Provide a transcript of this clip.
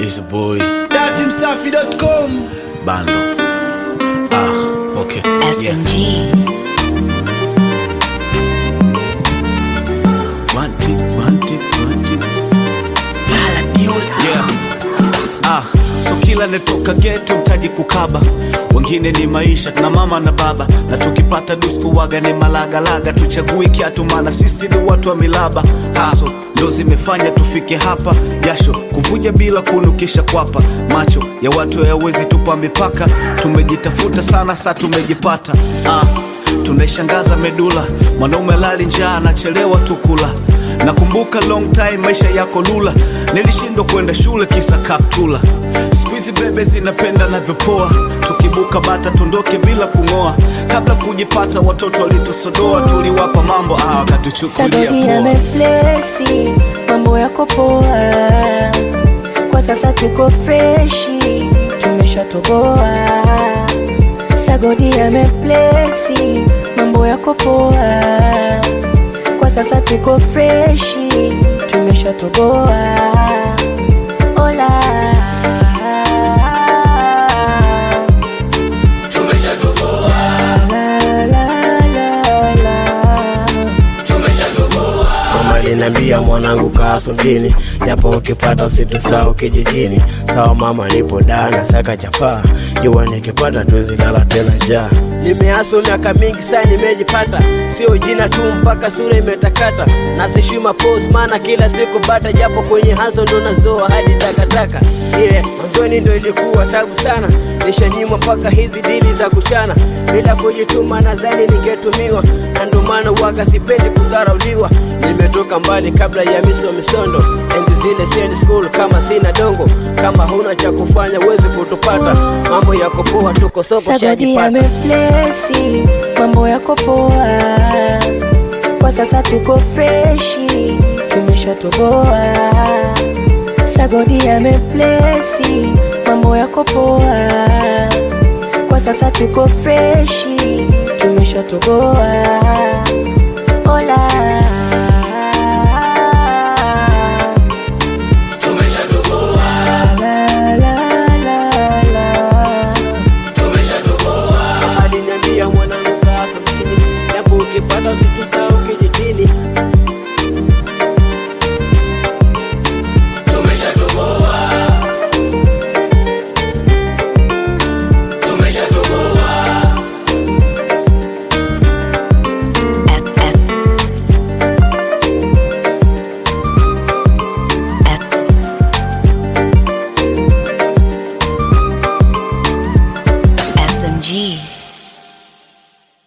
is a boy datimsafi.com bando ah okay yeah. SMG. One, two, one, two, one, two. Yeah. Ah, so kila netoka geto mtaji kukaba wengine ni maisha na mama na baba na tukipata dusku waga ni malagalaga tuchagui kiatu maana sisi ni watu wa milaba haso ndo zimefanya tufike hapa jasho kuvuja bila kunukisha kwapa macho ya watu hayawezi tupa mipaka tumejitafuta sana sa tumejipata ah, tunaishangaza medula mwanaume lali njaa anachelewa tukula nakumbuka long time maisha yako lula nilishindwa kwenda shule kisa kaptula skuizi bebe zinapenda navyopoa tukibuka bata tundoke bila kung'oa kabla kujipata watoto walitusodoa tuliwapa mambo ah, wakatuchukulia Sagodi poa yameplesi, mambo yako poa. Kwa sasa tuko freshi, tumeshatoboa. Sagodi yameplesi, mambo yako poa. Kwa sasa tuko freshi, tumeshatoboa. Ola. La, la, la, la. Mama aliniambia mwanangu kaa mjini, japo ukipata usitusahau kijijini. Sawa mama, nipo dana saka chapaa, jua nikipata tuwezi lala tena njaa. Nimeaso miaka mingi sana nimejipata, sio jina tu mpaka sura imetakata. Nasishima pose maana kila siku bata, japo kwenye haso ndo nazoa hadi takataka. Yeah, mwanzoni ndo ilikuwa tabu sana, nishanyimwa mpaka hizi dili za kuchana. Bila kujituma nadhani ningetumiwa, na ndo maana waga sipendi kudharauliwa. Nimetoka mbali kabla ya miso misondo, enzi zile siendi school kama sina dongo. Kama huna cha kufanya huwezi kutupata, mambo yako poa, tuko soko Sagodi shajipata. yameplesi, mambo yako poa. Kwa sasa tuko freshi, tumeshatoboa. Sagodi yameplesi, mambo yako poa. Kwa sasa tuko freshi, tumeshatoboa.